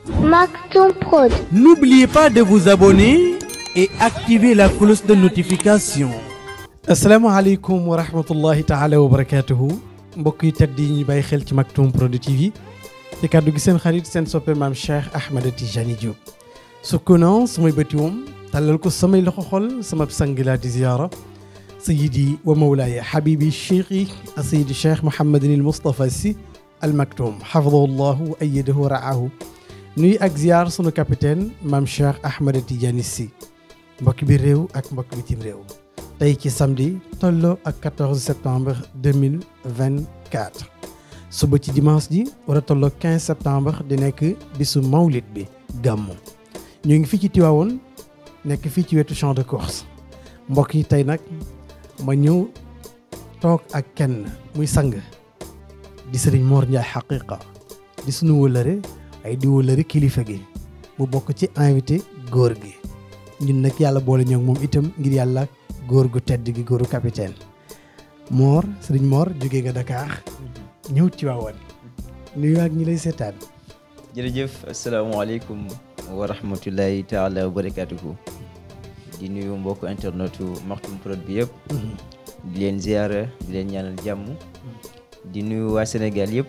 Maktoum Prod. N'oubliez pas de vous abonner et activer la cloche de notification. asalaamaaleykum wa rahmatullahi taala wa barakaatuhu mbokk yi tedd yi ñu bàyyi xel ci Maktoum Prod TV ci kàddu gi seen xarit seen soppe maam Cheikh Ahmed Tijani Diop. sukkanoo samay bëti woom tàllal ko samay loxo xol sama sang laa di ziyaara sayidi wa mawlaaya habibi cheikhi sayidi cheikh Mouhamadin il Moustapha Sy al Maktoum xafadahu llahu wa ayadahu wa raahu nuy ak ziyaar sunu capitaine maam Cheikh Ahmed Tidiane Sy mbokk bi réew ak mbokk bitim réew tey ci samedi tolloo ak 14 septembre 2024 suba ci dimanche ji war a tolloo 15 septembre di nekk bisu mawlid bi gàmmu ñu ngi fii ci Tiwaawoon nekk fii ci wetu champ de course mbokk yi tey nag ma ñëw toog ak kenn muy sang di sëriñ Mor Ndiaye xaqiqa di sunu wëlëre ay di wëlëre kilifa gi mu bokk ci invité góor gi ñun nag yàlla boole ñoo moom itam ngir yàlla góor gu tedd gi góoru capitaine Mor sëriñ Mor jógee nga Dakar ñëw Tiwaawoon nuyu ak ñi lay seetaan jërëjëf asalaamaaleykum wa rahmatullahi taala wa barakatuhu di nuyu mbokku internetu Maktoum Prod bi yëpp di leen ziara di leen ñaanal jàmm di nuyu waa Sénégal yëpp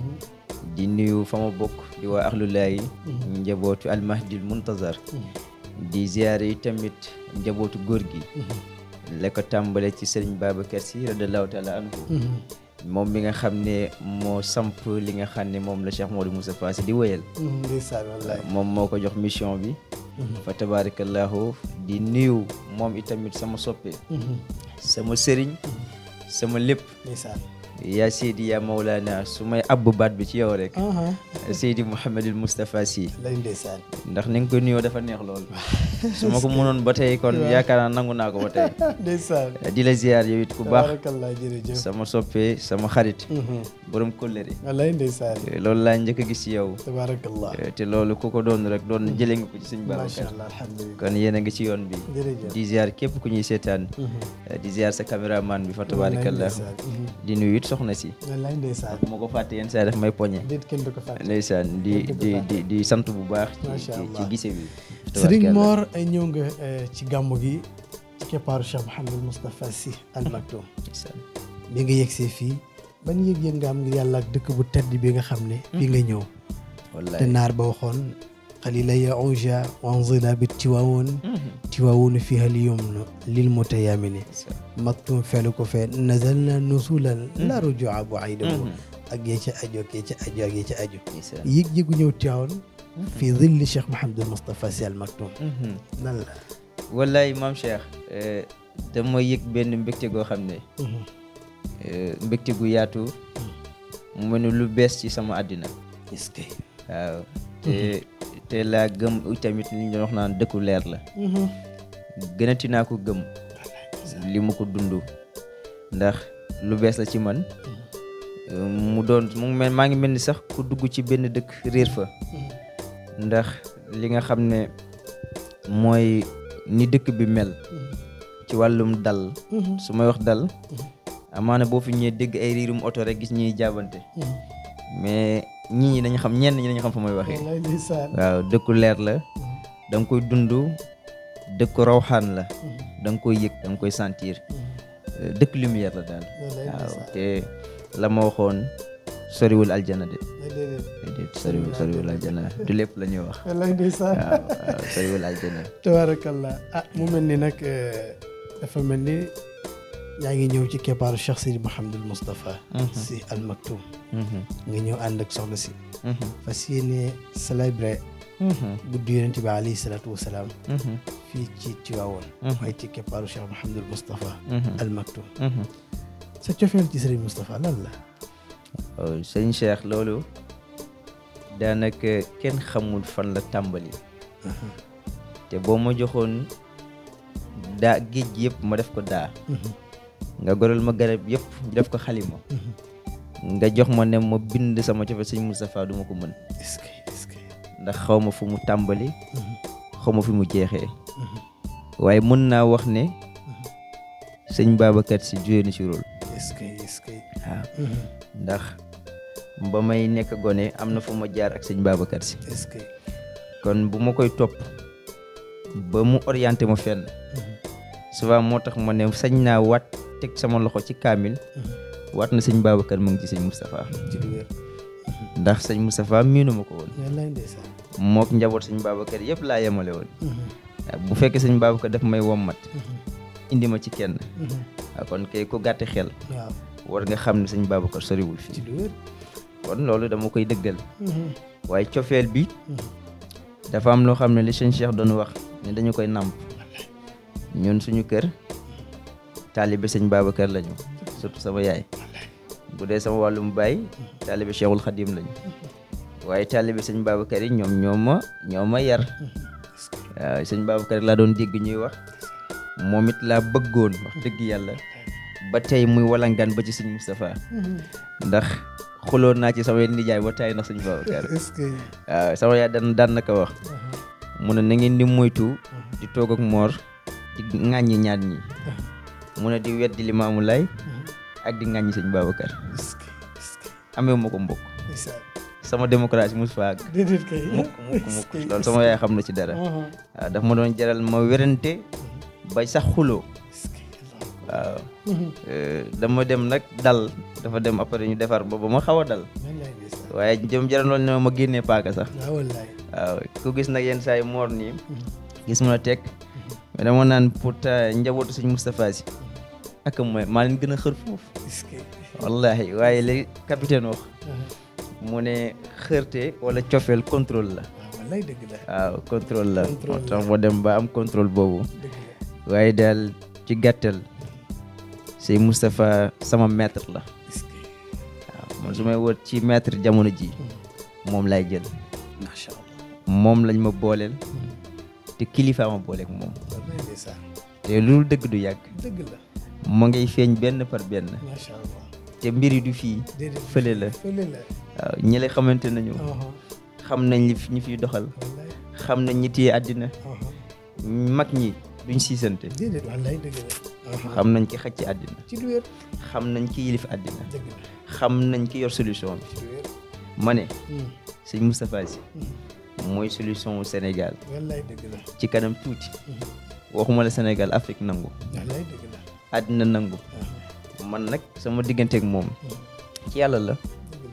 di nuyu fa ma bokk di waa axlulaayi njabootu almahdil muntazar di ziare yi tamit njabootu góor gi la ko tàmbale ci sëriñ Babacar Sy radiallahu taala anhu moom mi nga xam ne moo samp li nga xam ne moom la Cheikh Modou Moustapha Sy di wéyal ndeysaan wallaay moom moo ko jox mission bi fa tabarakallahu di nuyu moom itamit sama soppe sama sëriñ sama lépp ndeysaan yaa Seydi yaa Mawlana su may abbu baat bi ci yow rek Seydi Mouhamadul Moustapha Sy lay ndeysaan ndax ni nga ko nuyoo dafa neex lool su ma ko mënoon ba tey kon yaakaar naa nangu naa ko ba tey ndeysaan di la ziar yow it ku baax tabarakallah jërëjëf sama soppe sama xarit borom kóllëre wallaay ndeysaan loolu laa njëkk a gis ci yow tabarakallah te loolu ku ko doon rek doon jëlee nga ko ci suñ macha Babacar allah alhamdulilah kon yéen a ngi ci yoon bi jërëjëf di ziar képp ku ñuy seetaan di ziar sa caméraman bi fa tabarakallah di nuyu it soxna si wallaay ndeysaan bu ma ko fàtte yenn saa daf may poñe déet kenn du ko fàtte ndeysaan di di di di sant bu baax ci Macha ci Allah. ci gise bi Sëriñ tabaarkalla. Mor ay ñëw nga eh, ci gàmmu gi ci keppaaru Cheikh Mouhamadul Moustapha Sy Al Maktoum ndeysaan. bi nga yegsee fii ban yëg-yëg nga am ngir yàlla ak dëkk bu tedd bi nga xam ne fii nga ñëw te wallaay naar ba waxoon xalila ya onja wanzila bi tiwaawoon tiwaawoonu fiha al yumnu lil mutayamini Maktoum felu ko fee nazalna nusulan la rujua bu aydahu ak yee ca aju ak yee ca aju ak yee ca aju ndeysaan. yëg-yëgu ñëw Tiwaawoon fii zilli Cheikh Mouhamadul Moustapha Sy Al Maktoum Mhm. nan la wallaay maam Cheikh eh, dama yëg benn mbégte goo xam ne eh, mbégte gu yaatu mu mel ni lu bees ci sama àddina est-ce que waaw te te laa gëm tamit li ñu doon wax naan dëkku leer la gënati naa ko gëm li mu ko dund ndax lu bees la ci man eh, mu doon mu ngi mel maa ngi mel ni sax ku dugg ci benn dëkk réer fa ndax li nga xam ne mooy ni dëkk bi mel ci wàllum dal su may wax dal amaana boo fi ñëwee dégg ay riirum oto rek gis ñuy jaabante mais ñii ñi dañu xam ñenn ñi dañu xam fa may waxee wallaay ndeysaan waaw dëkku leer la da nga koy dund dëkku rawxaan la da nga koy yëg da nga koy sentir Euh, dëkk lumière la daal wallaay waaw ndeysaan te la ma waxoon soriwul aljana de déedéet déedéet soriwul soriwul aljana du lépp la ñuy wax wallaay ndeysaan waaw waaw soriwul aljana tabarakallah ah mu mel ni nag eh, dafa mel ni yaa ngi ñëw ci keppaaru Cheikh Sidi Mouhamadul Moustapha Sy Al Maktoum Mhm, nga ñëw ànd ak soxna si mhm, fas yéene célébrer mhm, guddi yonent bi alayhi salaatu wasalaam mhm, fii ci Tiwaawoon Mhm. waaye ci keppaaru Cheikh Mouhamadul Moustapha mhm, Al Maktoum mhm. sa cofeel ci Serigne Moustapha lan la waaw sëñ Cheikh loolu daanaka kenn xamul fan la tàmbali te boo ma joxoon daa géej gi yëpp ma def ko daa nga goral ma garab yëpp def ko xalima nga jox ma ne ma bind sama cofeel sëñ Moustapha du ma ko mën est-ce que est-ce que ndax xaw ma fu mu tàmbali xaw ma fi mu jeexee waaye mën naa wax ne sëñ Babacar si joué na ci rôle est-ce que est-ce que waaw ndax ba may nekk gone am na fu ma jaar ak sëñ Babacar si est-ce que kon bu ma koy topp ba mu orienté ma fenn souvent moo tax ma ne sañ naa waat teg sama loxo ci kaamil waat na sëñ Babacar mu ngi ci sëñ Moustapha ci lu wér ndax sëñ Moustapha miinu ma ko woon wallaay ndeysaan mook njaboot sëñ Babacar yëpp laa yemale woon waaw bu fekkee sëñ Babacar daf may wommat indi ma ci kenn waaw kon kay ku gàtti xel waaw war nga xam ne sëñ Babacar soriwul ci fii lu wér kon loolu dama koy dëggal waaye cofeel bi dafa am loo xam ne li sëñ Cheikh doon wax ne dañu koy nàmp ñun suñu kër taalibe sëñ Babacar lañu surtout sama yaay bu dee sama wàllum baay taalibe Cheikhul Khadim lañu waaye taalibe sëñ Babacar yi ñoom ñoo ma ñoo ma yar waaw sëñ Babacar laa doon dégg ñuy wax moom it laa bëggoon wax dëgg yàlla ba tey muy walangaan ba ci sëñ Moustapha ndax xuloon naa ci sama nijaay ba tey ndax sëñ Babacar est-ce que waaw sama yaay daan daan na ko wax mu ne na ngeen di moytu di toog ak moor di ŋàññi ñaar ñi mu ne di weddi Limaamu Laay ak di ŋàññi sëñ Babacar est-ce que est-ce que amee ma ko mbokk ndeysaan sama démocratie mus fa àgg déedéet kay mukk mukk mukk loolu sama yaay xam na ci dara waaw daf ma doon jaral ma werante bay sax xuloo est-ce que waaw Euh, dama dem nag dal dafa dem après ñu defar ba ba ma xaw a dal wallaay ndeysaan waaye jëm jaral loolu ne ma génnee paaka sax waaw wallaay waaw ku gis nag yenn saa yi moor nii gis mun a teg mais dama naan pourtant njabootu sëñ Moustapha si ak mooy maa leen gën a xër foofu est-ce que wallahi waaye li capitaine wax mu ne xërte wala cofeel contrôle la waaw wallaay dëgg la waaw contrôle la moo Contrôle tax ma dem ba am contrôle boobu dëgg la waaye daal ci gàttal sëñ Moustapha sama maître la est-ce que waaw man su may wër ci maître jamono ji moom lay jël macha allah moom lañ ma booleel te kilifa ma booleeg moom wallaay ndeysaan te loolu dëgg du yàgg dëgg la mu ngay feeñ benn par benn macha allah te mbir yi du fii déedéet fële la fële la waaw ñi la xamante nañu aha xam nañ li fi- ñi fiy doxal wallaay xam nañ ñi téye àddina aha mag ñi duñ siisante déedéet wallaay dëgg la aha xam nañ ki xaj ci àddina ci lu wér xam nañ ki yilif àddina dëgg la xam nañ ki yor solution bi ci lu wér ma ne Hmm, sëñ Moustapha Sy hmm. mooy solution wu Sénégal wallaay dëgg la ci kanam tuuti waxuma la Sénégal Afrique nangu wallaay dëgg la àddina nangu aha man nag sama digganteeg moom ci yàlla la dëgg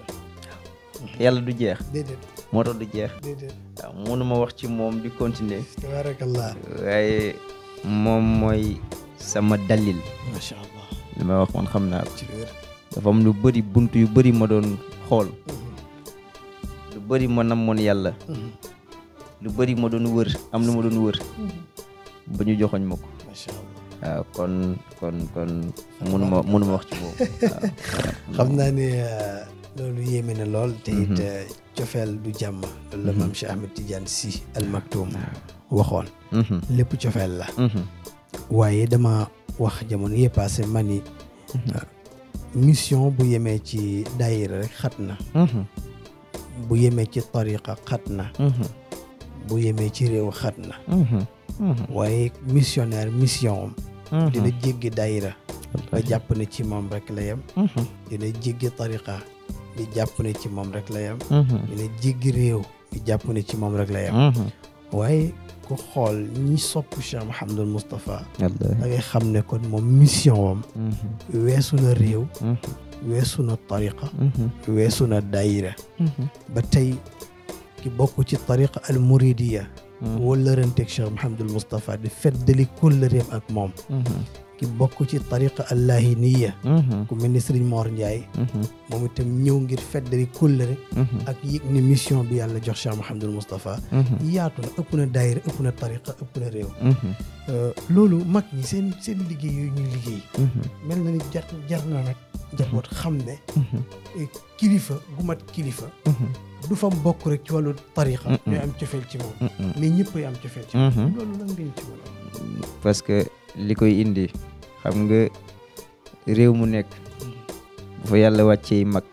la yàlla du jeex déedéet moo tax du jeex déedéet waaw mënuma wax ci moom di continuer tabarakallah waaye moom mooy sama dalil macha allah li may wax man xam naa ko ci lu wér dafa am lu bëri bunt yu bëri ma doon xool lu bëri ma namoon yàlla lu bëri ma doon wër am lu ma doon wër ba ñu joxoñ ma ko macha allah waaw kon kon kon mënuma mënuma wax ci boobu waaw xam naa ne euh, loolu yéeme na lool te it euh, cofeel du jàmm loolu la maam Cheikh Ahmed Tidiane Sy Al Maktoum waxoon Mhm, lépp cofeel la mhm, waaye dama wax jamono yee passé ma ni euh, mission bu yemee ci daayira rek xat na mhm, bu yemee ci tariqa xat na mhm, bu yemee ci réew xat na mhm, mhm, waaye missionnaire mission am mhm. dina jéggi daayira ba jàpp ne ci moom rek la yem Mhm, dina jéggi tariqa di jàpp ne ci moom rek la yem mhm, dina jéggi réew di jàpp ne ci moom rek la yem mhm. waaye ku xool ñi sopp Cheikh Mouhamadul Moustapha Wallaahi. da ngay xam ne kon moom mission wam Mhm, weesu na réew mhm, weesu na tariqa mhm, weesu na daayira mhm, ba tey ki bokk ci tariqa al muridiya mhm, wëllëranteeg Cheikh Mouhamadul Moustapha di feddali kóllëreem ak moom mhm, ki bokk ci tariqa al lahiniya mhm, ku mel ni Serigne Mor Ndiaye mhm, moom itam ñëw ngir feddali kóllëre mhm, ak yëg ni mission bi yàlla jox Cheikh Mouhamadul Moustapha mhm, yaatu na ëpp na daayira ëpp na tariqa ëpp na réew mhm, Euh, loolu mag ñi seen seen liggéey yooyu ñuy liggéey mhm, mel na ni jar jar na nag njaboot xam ne mhm, eh, kilifa gu mat kilifa mhm, du fam bokk rek ci wàllu tariqa Mm-mm. ñooy am cofeel ci moom mhm. mais ñëpp ay am cofeel ci moom Mhm. loolu lan ngeen ci mën a parce que li koy indi xam nga réew mu nekk bu fa yàlla wàccee mag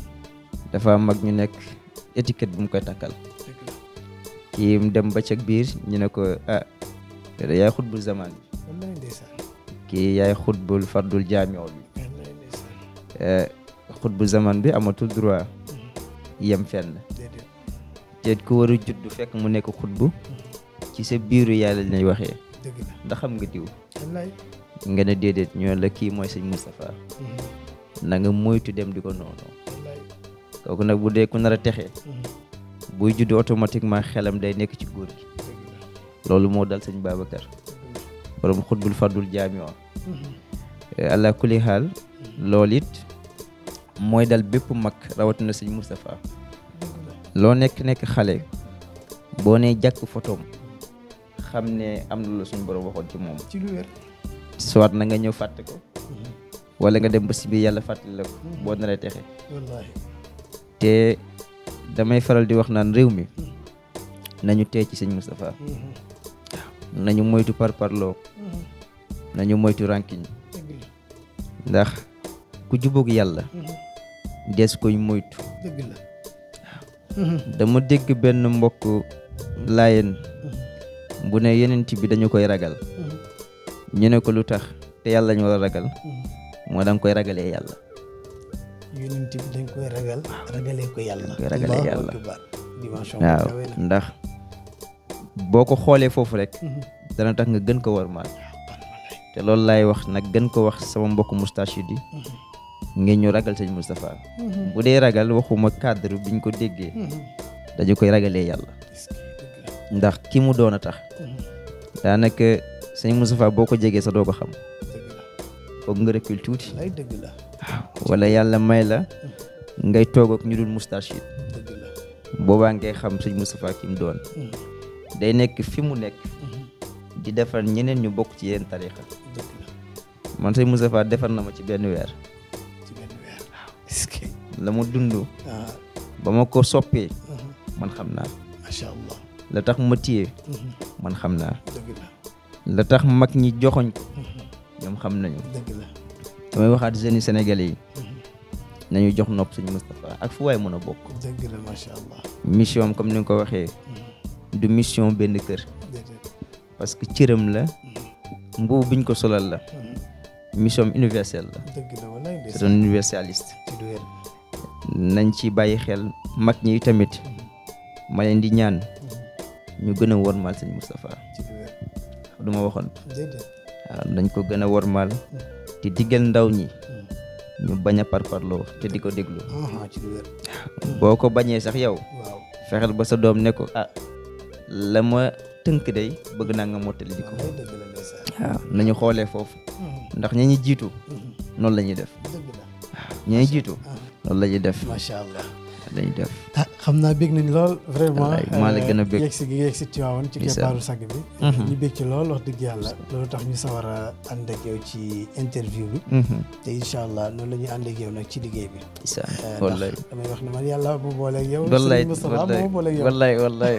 dafa am mag ñu nekk étiquette bu mu koy takkal dëgg la kii mu dem ba ca biir ñu ne ko ah yow de yaay xutbul zaman bi wallaay ndeysaan kii yaay xutbul fardul jaamio bi wallaay ndeysaan Eh, xutbul zaman bi amatul droit yem fenn déedéet te ku war a judd fekk mu nekk xutbu ci sa biiru yàlla lay waxee dëgg la ndax xam nga diw wallaay nga ne déedéet ñoo la kii mooy sëñ Moustapha na nga moytu dem di ko noonu wallaay kooku nag bu dee ku nar a texe buy judd automatiquement xelam day nekk ci góor gi dëgg la loolu moo dal sëñ Babacar borom xutbul fardul jaami o allah kulli xaal loolu it mooy dal bépp mag rawatina sëñ Moustapha loo nekk nekk xale boo nee jàkk photom xam ne am na la suñu borom waxoon ci moom ci lu wér soit na nga ñëw fàtte ko wala nga dem ba si biir yàlla fàttali la ko boo naree texe wallaahi te damay faral di wax naan réew mi nañu tee ci sëñ Moustapha nañu moytu parparloo nañu moytu rankiñ dëgg la ndax ku jubóog yàlla des koy moytu dëgg la dama dégg benn mbokk laayeen bu ne yenent bi dañu koy ragal ñu ne ko lu tax te yàlla ñu war a ragal moo danga koy ragalee yàlla yonent bi dañ koy ragal ragalee ko yàlla koy ragalee Allahu yàlla. akbar dimension waaw kawe na ndax boo ko xoolee foofu rek dana tax nga gën ko war maal te loolu laay wax nag gën ko wax sama mbokk moustachid yi ngeen ñu ragal sëñ Moustapha bu dee ragal waxuma cadre biñ ko déggee dañu koy ragalee yàlla est-ce que dëgg la ndax ki mu doon a tax daanaka sëñ Moustapha boo ko jegee sa doo ko xam dëgg la foog nga recul tuuti lay dëgg la wala yàlla may la ngay toog ak ñu dul moustachid dëgg la boobaa ngay xam sëñ Moustapha ki mu doon day nekk fi mu nekk di defar ñeneen ñu bokk ci yeneen tarixa dëgg la man sëñ Moustapha defar na ma ci benn weer ci benn weer est-ce que la mu dund ah ba ma ko soppee man xam naa macha allah la tax ma téye man xam naa dëgg la la tax mag ñi joxoñ ko ñoom xam nañu dëgg la damay waxaat jeunes yi sénégalais yi nañu jox nopp sëñ Moustapha ak fu waay mën a bokk dëgg la macha allah mission am comme ni nga ko waxee du mission benn kër déedéet parce que cëram la mbubu biñ ko solal la mission am universelle la dëgg la walaay c'est ndeysaan un universaliste ci lu wér nañ ci bàyyi xel mag ñi tamit ma leen di ñaan ñu gën a wormaal sëñ Moustapha ci lu wér du ma waxoon déedéet waaw dañ ko gën a wormaal te diggal ndaw ñi ñu bañ a parparloo te di ko déglu ah ci lu wér boo ko bañee sax yow waaw fexeel ba sa doom ne ko ah la ma tënk day bëgg naa nga mottali di ko walaay dëgg la ndeysaan waaw nañu xoolee foofu ndax ña ñi jiitu noonu la ñuy def dëgg la ña ñi jiitu noonu la ñuy def macha allah la ñuy def ah xam naa bég nañ lool vraiment Wallaay, maa la gën a bég. yegg si gi nga yegg si Tiwaawan ci Ndeysaan. keppaaru sàgg bi ñu bég ci lool wax dëgg yàlla loolu tax ñu sawar a ànd ak yow ci interview bi Mhm. te incha allah noonu la ñuy ànd ak yow nag ci liggéey bi isaan Eh, ndax wallaay damay wax ne man yàlla bu booleeg yow wallaay Serigne Moustapha wallaay moo booleeg yow wallaay wallaay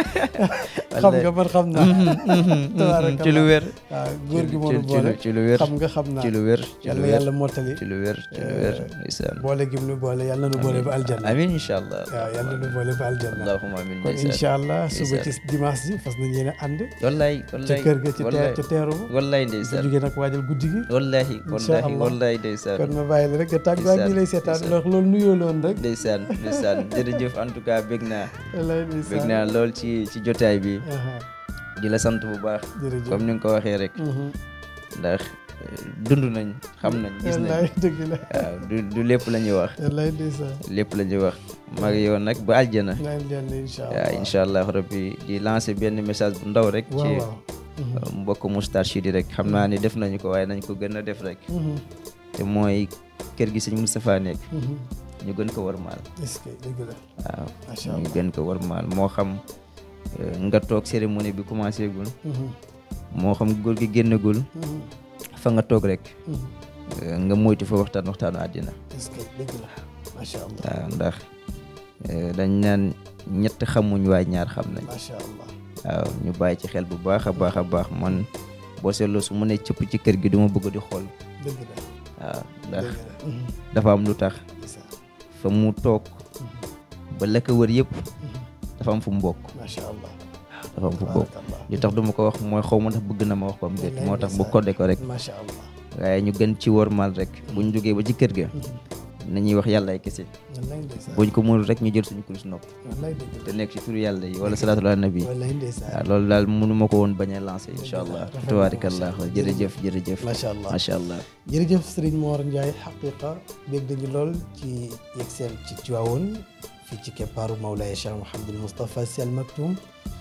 xam nga man xam naa Tabaarakallah. ci lu wér waaw góor gi moo ci nu ci boole lu ci lu wér xam nga xam naa ci lu wér ci yàlla lu wér yàlla mottali ci lu wér ci lu wér isaan boole gi mu nu boole yàlla na nu boole ba aljanna amin incha allah waaw yàlla na nu boole ba aljanna allahumma amin kon ndeysaan. incha allah suba ci Ndeysaan. dimanche ji fas nañ yéen a ànd wallaay ca wallaay kër ga ca teer wallaay ca teeru ba wallaay bu ndeysaan jógee nag waajal guddi gi wallahi wallahi Allah. wallahi ndeysaan kon ma bàyyi la rek nga tàggu ak ñi lay seetaan ndeysaan. ndax loolu nuyoo loon rek ndeysaan ndeysaan jërëjëf en tout cas bég naa wallaay bég ndeysaan naa lool ci ci jotaay bi aha di la sant bu baax jërëjëf comme ni nga ko waxee rek Mhm. ndax eh, dund nañ xam nañ gis nañ wallaay dëgg la waaw du du lépp la ñuy wax wallaay ndeysaan lépp la ñuy wax mag yow nag ba aljana naan leen incha waaw allah incha allah rabbi di lancer benn message bu ndaw rek waaw ci waaw Mhm. uh, mbokk Moustarchid yi rek xam naa ni def nañu ko waaye nañ ko gën a def rek Mhm. te mooy kër gi sëñ Moustapha nekk Mhm. ñu gën ko warmaal est-ce que dëgg la waaw macha ñu allah gën ko warmaal moo xam uh, nga toog cérémonie bi commencé gul Mhm. moo xam góor gi génnagul Mhm. fa nga toog rek Mhm. uh, nga moytu fa waxtaan waxtaanu àddina est-ce que dëgg la macha allah waaw ndax uh, dañ naan ñett xamuñ waaye ñaar xam nañ macha allah waaw ñu bàyyi ci xel bu baax a baax a baax man boo seetloo su mu ne cëpp ci kër gi duma bëgg di xool dëgg la waaw ndax dëgg la Mhm. dafa am lu tax ndeysaan. fa mu toog ba la ko wër yëpp Mhm. dafa am fu mu bokk macha allah dafa am fu mu bokk Tabarakallah. li tax duma ko wax mooy xaw ma ndax bëgg na ma wax ko am déet Wallaay moo tax bu ndeysaan. kodde ko rek macha allah waaye ñu gën ci wormaal rek bu ñu jógee ba ci kër ga nañuy wax yàlla ay kese wallaay ndeysaan buñ ko mënul rek ñu jël suñu kurus nopp wallaay dëgg te nekk ci turu yàlla yi wala salaatu ala nabi wallaay ndeysaan waaw loolu daal mënu ma ko woon bañ a lancé incha allah rafet na, tabaarakallah macha allah. jërëjëf jërëjëf macha allah macha allah jërëjëf Serigne Mor Ndiaye xaqiqa bég dañu lool ci yegseel ci Tiwaawoon fii ci keppaaru Mawlaaya Cheikh Mouhamadul Moustapha Sy Al Maktoum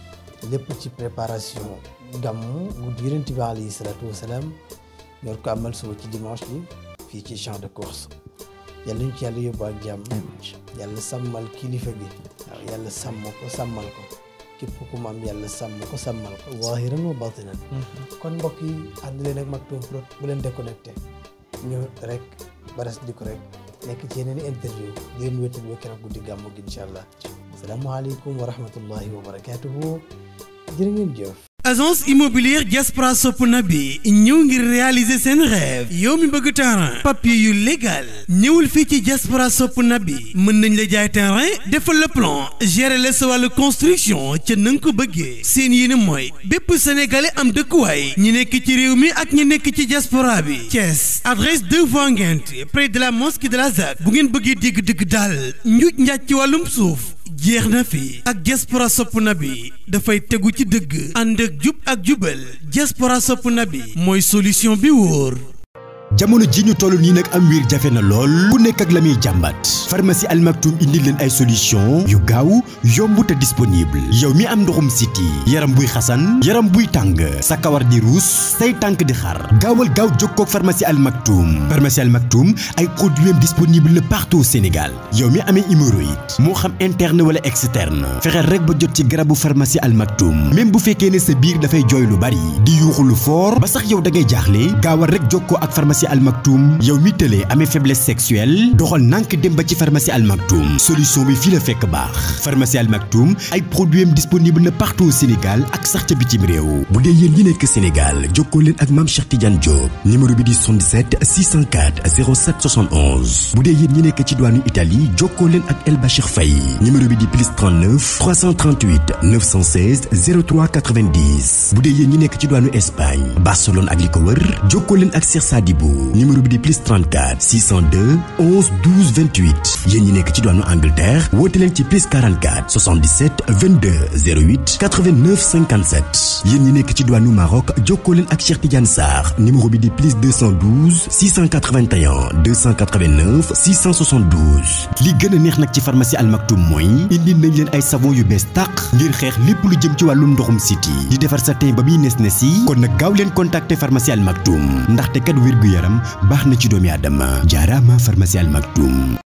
lépp ci préparation gàmmu guddi Yonent bi alayhi salaatu wasalaam ñor ko amal suba ci dimanche bi fii ci champ de course yàlla ñu ci yàlla yóbbu ak jàmm yàlla sàmmal kilifa bi waaw yàlla sàmm ko sàmmal ko képp ku mu am yàlla sàmm ko sàmmal ko zahiran wa batinan kon mbokk yi ànd leen ak Maktoum Prod bu leen déconnecté ñu rek baras di ko rek nekk ci yeneen i interview di leen wéttal ba keroog guddi gàmmu gi incha allah asalaamaaleykum wa rahmatullahi wa barakaatuhu jërë ngeen jëf. agence immobilière Diaspora Sopp Nabi ñëw ngir réaliser seen rêve yow mi bëgg terrain papier yu légal ñëwul fii ci Diaspora Sopp Nabi mën nañ la jaay terrain defal le plan gérer la sa wàllu construction ca na nga ko bëggee seen yéene mooy bépp sénégalais am dëkkuwaay ñi nekk ci réew mi ak ñi nekk ci diaspora bi Thiès adresse 2 voies Nguinth près de la mosquée de la ZAC bu ngeen bëggee dégg dëgg daal njuuj njaaj ci wàllum suuf jeex na fi ak diaspora sopp na bi dafay tegu ci dëgg ànd ak jub ak jubal diaspora sopp na bi mooy solution bi wóor jamono ji ñu toll nii nag am wiir jafe na lool ku nekk ak la muy jàmbat pharmacie Al Maktoum indi leen ay solution yu gaaw yomb te disponible yow mi am ndoxum siti yaram buy xasan yaram buy tàng sa kawar di ruus say tànk di xar gaawal gaaw jokkoo ak pharmacie Al Maktoum pharmacie Al Maktoum ay produits disponible na partout au Sénégal yow mi amee hémorroïde moo xam interne wala externe fexeel rek ba jot ci garabu pharmacie Al Maktoum même bu fekkee ne sa biir dafay jooy lu bari di yuuxu lu fort ba sax yow da ngay jaaxle gaawal rek jokkoo ak pharmacie Al Maktoum yow mi tëlee amee faiblesse sexuelle doxal nànk dem ba ci pharmacie Al Maktoum solution bi fii la fekk baax pharmacie Al Maktoum ay produits am disponible na partout au Sénégal ak sax ca bitim réew bu dee yéen ñi nekk Sénégal jokkoo leen ak Mame Cheikh Tidiane Diop numéro bi di 77 604 07 71 bu dee yéen ñi nekk ci douane Italie jokkoo leen ak El Bachir Faye numéro bi di plus 39 338 916 03 90 bu dee yéen ñi nekk ci douane Espagne Barcelone ak li ko wër jokkoo leen ak Cheikh Sadibou numéro bi di plus 34 602 11 12 28 yéen ñi nekk ci douane Angleterre woote leen ci plus 44 77 22 08 89 57 yéen ñi nekk ci douane Maroc jokkoo leen ak Cheikh Tidiane Sarr numéro bi di plus 212 681 289 672 li gën a neex nag ci pharmacie Al Maktoum mooy indi nañ leen ay savon yu bees tàq ngir xeex lépp lu jëm ci wàllum ndoxum siti di defar sa teen ba muy nes nes yi kon nag gaaw leen contacter pharmacie Al Maktoum ndaxte kat wér gu yaram baax na ci doomi aadama jaaraama pharmacie Al Maktoum